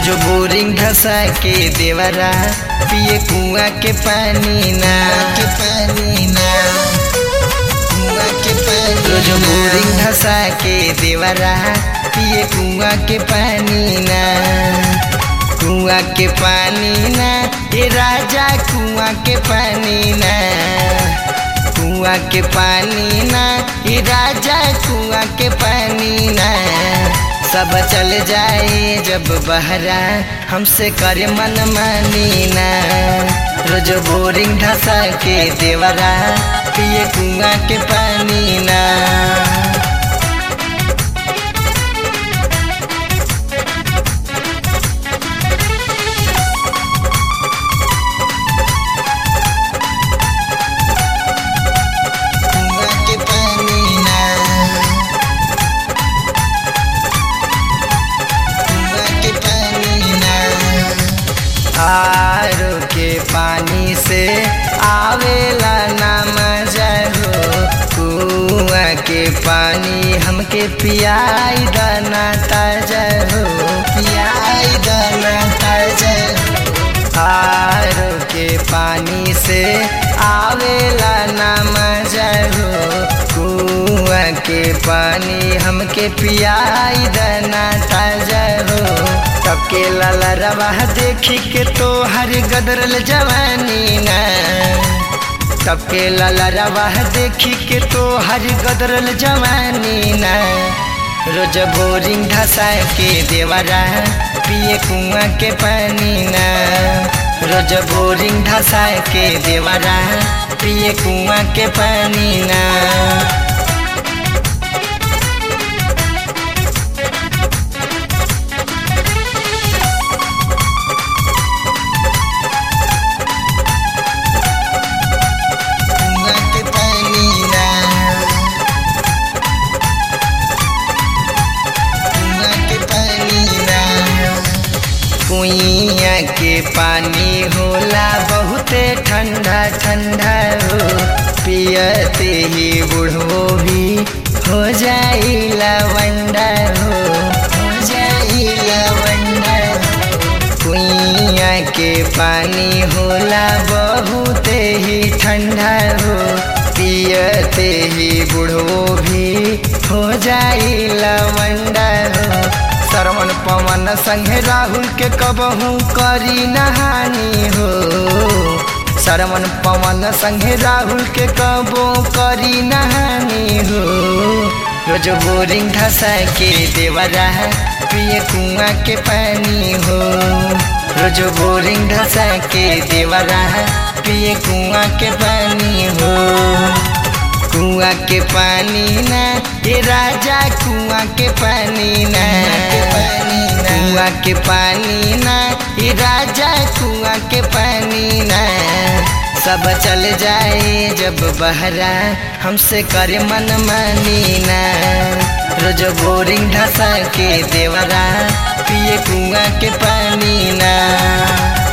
रोज boring धसा के देवरा पिए कुआ के पानी ना के पानी ना कुआ के पानी रोज बोरिंग धसा के देवरा पिए कुआ के पानी ना कुआ के पानी ना ये राजा कुआ के पानी ना कुआ के पानी ना ये राजा कुआ के पानी ना सब चल जाए जब बहरा हमसे करे मन मानी ना रोज बोरिंग धसा के देवरा पिए कुआ के पानी ना कुआं के पानी ना कुआं के पानी ना आरो के पानी से आवेला ना मजा हो कुआं के पानी हमके पियाई दाना ताजा हो पियाई दाना ताजा हो आरो के पानी से आवेला ना मजा हो कुआं के पानी हमके पियाई दाना ताजा हो तब के लाला रवा देखी के तो हर गदरल जवानी ना तब के लाला रवा देखी के तो हर गदरल जवानी ना रोज बोरिंग धसा के देवरा पिए कुआं के पानी ना रोज बोरिंग धसा के देवरा पिए कुआं के पानी ना कुआं के पानी ना कुआं के पानी ना कुइया के पानी होला बहुते ठंडा ठंडा हो पियते ही बुढ़ो भी हो जाई लवंडा हो हो जाई लवंडा हो कुइया के पानी होला बहुते ही ठंडा हो पियते ही बुढ़ो भी हो जाई लवंडा हो सरवन पवन संगे राहुल के कबहू करी नहानी हो सरवन पवन संगे राहुल के कबो करी नहानी हो रोज बोरिंग धसा के देवरा पिए कुआं के पानी हो रोज बोरिंग धसा के देवरा पिए कुआं के पानी हो कुआं के पानी ना ये राजा कुआं के पानी ना कुआं के पानी ना ये राजा कुआं के पानी ना सब चल जाए जब बहरा हमसे करे मन मानी ना रोज बोरिंग धसा के देवरा पिए कुआं के पानी ना